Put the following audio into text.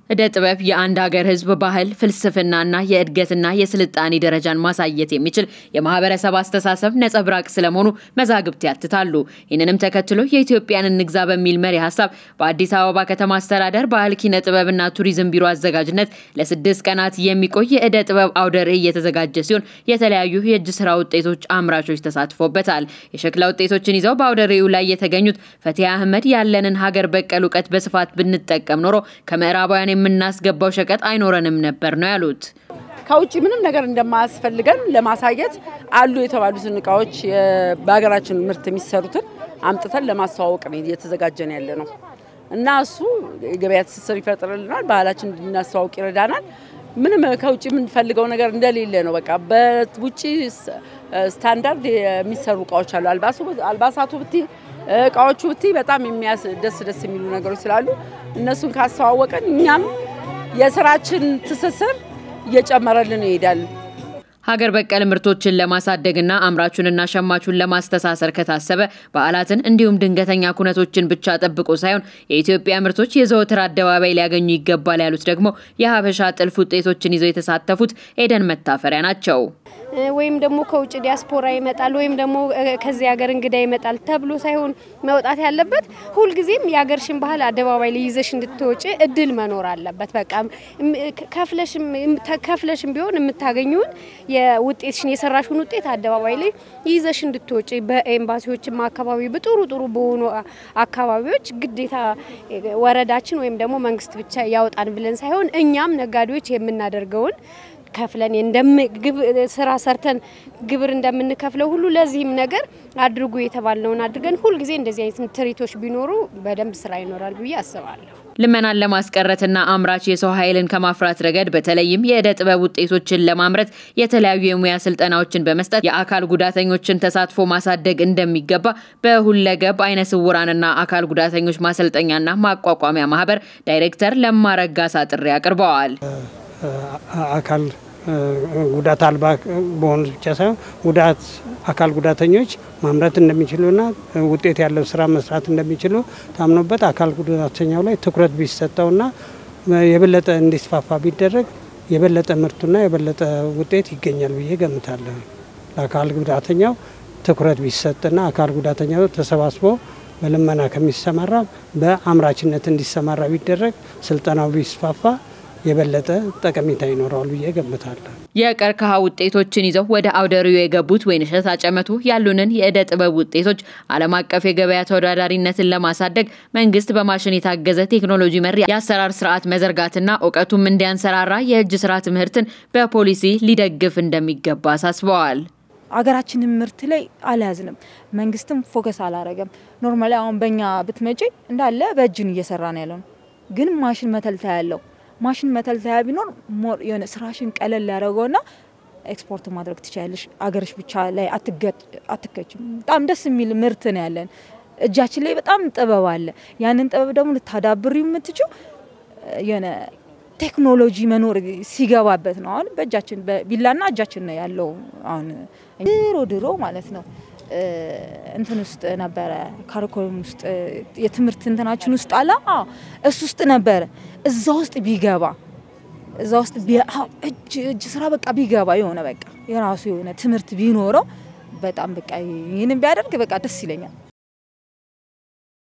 እደ ጥበብ የአንድ ሀገር ሕዝብ ባህል፣ ፍልስፍናና የእድገትና የስልጣኔ ደረጃን ማሳየት የሚችል የማህበረሰብ አስተሳሰብ ነጸብራቅ ስለመሆኑ መዛግብት ያትታሉ። ይህንንም ተከትሎ የኢትዮጵያን እንግዛ በሚል መሪ ሀሳብ በአዲስ አበባ ከተማ አስተዳደር ባህል ኪነ ጥበብና ቱሪዝም ቢሮ አዘጋጅነት ለስድስት ቀናት የሚቆይ የእደ ጥበብ አውደ ርዕይ የተዘጋጀ ሲሆን የተለያዩ የእጅ ስራ ውጤቶች አምራቾች ተሳትፎበታል። የሸክላ ውጤቶችን ይዘው በአውደ ርዕዩ ላይ የተገኙት ፈቲያ አህመድ ያለንን ሀገር በቀል እውቀት በስፋት ብንጠቀም ኖሮ ከምዕራባውያን የምናስገባው ሸቀጥ አይኖረንም ነበር ነው ያሉት። ከውጭ ምንም ነገር እንደማያስፈልገን ለማሳየት አሉ የተባሉትን እቃዎች በሀገራችን ምርት የሚሰሩትን አምጥተን ለማስተዋወቅ ነው እየተዘጋጀን ያለ ነው እና እሱ የገበያ ትስስር ይፈጥርልናል፣ ባህላችን እንድናስተዋውቅ ይረዳናል። ምንም ከውጭ የምንፈልገው ነገር እንደሌለ ነው። በቃ በውጭ ስታንዳርድ የሚሰሩ እቃዎች አሉ። አልባሳቱ ብቲ እቃዎቹ ብቲ በጣም የሚያስ ደስ ደስ የሚሉ ነገሮች ስላሉ እነሱን ካስተዋወቀን እኛም የስራችን ትስስር እየጨመረልን ይሄዳል። ሀገር በቀል ምርቶችን ለማሳደግና አምራቹንና ሸማቹን ለማስተሳሰር ከታሰበ በዓላትን እንዲሁም ድንገተኛ ኩነቶችን ብቻ ጠብቆ ሳይሆን የኢትዮጵያ ምርቶች የዘወትር አደባባይ ሊያገኙ ይገባል ያሉት ደግሞ የሀበሻ ጥልፍ ውጤቶችን ይዘው የተሳተፉት ኤደን መታፈሪያ ናቸው። ወይም ደግሞ ከውጭ ዲያስፖራ ይመጣል ወይም ደግሞ ከዚህ ሀገር እንግዳ ይመጣል ተብሎ ሳይሆን መውጣት ያለበት ሁልጊዜም የሀገርሽን ባህል አደባባይ ላይ ይዘሽ እንድትወጪ እድል መኖር አለበት። በቃ ከፍለሽም ቢሆን የምታገኙን የውጤትሽን የሰራሽውን ውጤት አደባባይ ላይ ይዘሽ እንድትወጪ በኤምባሲዎችም አካባቢ በጥሩ ጥሩ በሆኑ አካባቢዎች ግዴታ ወረዳችን ወይም ደግሞ መንግስት ብቻ ያውጣን ብለን ሳይሆን እኛም ነጋዴዎች የምናደርገውን ከፍለን ስራ ሰርተን ግብር እንደምንከፍለው ሁሉ ለዚህም ነገር አድርጉ የተባልነውን አድርገን ሁልጊዜ እንደዚህ አይነት ትርኢቶች ቢኖሩ በደንብ ስራ ይኖራል ብዬ አስባለሁ። ልመናን ለማስቀረትና አምራች የሰው ኃይልን ከማፍራት ረገድ በተለይም የእደ ጥበብ ውጤቶችን ለማምረት የተለያዩ የሙያ ስልጠናዎችን በመስጠት የአካል ጉዳተኞችን ተሳትፎ ማሳደግ እንደሚገባ በሁለገብ አይነ ስውራንና አካል ጉዳተኞች ማሰልጠኛና ማቋቋሚያ ማህበር ዳይሬክተር ለማረጋሳ ጥሪ አቅርበዋል። አካል ጉዳት አልባ በሆኑት ብቻ ሳይሆን ጉዳት አካል ጉዳተኞች ማምረት እንደሚችሉና ውጤት ያለው ስራ መስራት እንደሚችሉ ታምኖበት አካል ጉዳተኛው ላይ ትኩረት ቢሰጠውና የበለጠ እንዲስፋፋ ቢደረግ የበለጠ ምርቱና የበለጠ ውጤት ይገኛል ብዬ ገምታለሁ። ለአካል ጉዳተኛው ትኩረት ቢሰጥና አካል ጉዳተኛው ተሰባስቦ በልመና ከሚሰማራ በአምራችነት እንዲሰማራ ቢደረግ ስልጠናው ቢስፋፋ የበለጠ ጠቀሜታ ይኖረዋል ብዬ ገምታለሁ። የቀርከሃ ውጤቶችን ይዘው ወደ አውደ ርዕዩ የገቡት ወይንሸት አጨመቱ ያሉንን የእደ ጥበብ ውጤቶች ዓለም አቀፍ የገበያ ተወዳዳሪነትን ለማሳደግ መንግስት በማሽን የታገዘ ቴክኖሎጂ መር የአሰራር ስርዓት መዘርጋትና እውቀቱም እንዲያንሰራራ የእጅ ስራ ትምህርትን በፖሊሲ ሊደግፍ እንደሚገባ አሳስበዋል። አገራችንን ምርት ላይ አልያዝንም። መንግስትም ፎከስ አላረገም። ኖርማሊ አሁን በእኛ ብትመጪ እንዳለ በእጅን እየሰራ ነው ያለው፣ ግን ማሽን መተልተያ ያለው ማሽን መተልተያ ቢኖር ሞር የሆነ ስራሽን ቀለል ያደረገውና ኤክስፖርት ማድረግ ትችላለሽ። አገርሽ ብቻ ላይ አትከችም። በጣም ደስ የሚል ምርት ነው ያለን። እጃችን ላይ በጣም ጥበብ አለ። ያንን ጥበብ ደግሞ ልታዳብር የምትችው የሆነ ቴክኖሎጂ መኖር ሲገባበት ነው። አሁን በእጃችን በቢላና እጃችን ነው ያለው። አሁን ድሮ ድሮ ማለት ነው እንትን ውስጥ ነበረ ካሪኮለም ውስጥ የትምህርት እንትናችን ውስጥ አለ እሱ ውስጥ ነበረ። እዛ ውስጥ ቢገባ እዛ ውስጥ እጅ እጅ ስራ በቃ ቢገባ የሆነ በቃ የራሱ የሆነ ትምህርት ቢኖረው በጣም በቃ ይህንን ቢያደርግ በቃ ደስ ይለኛል።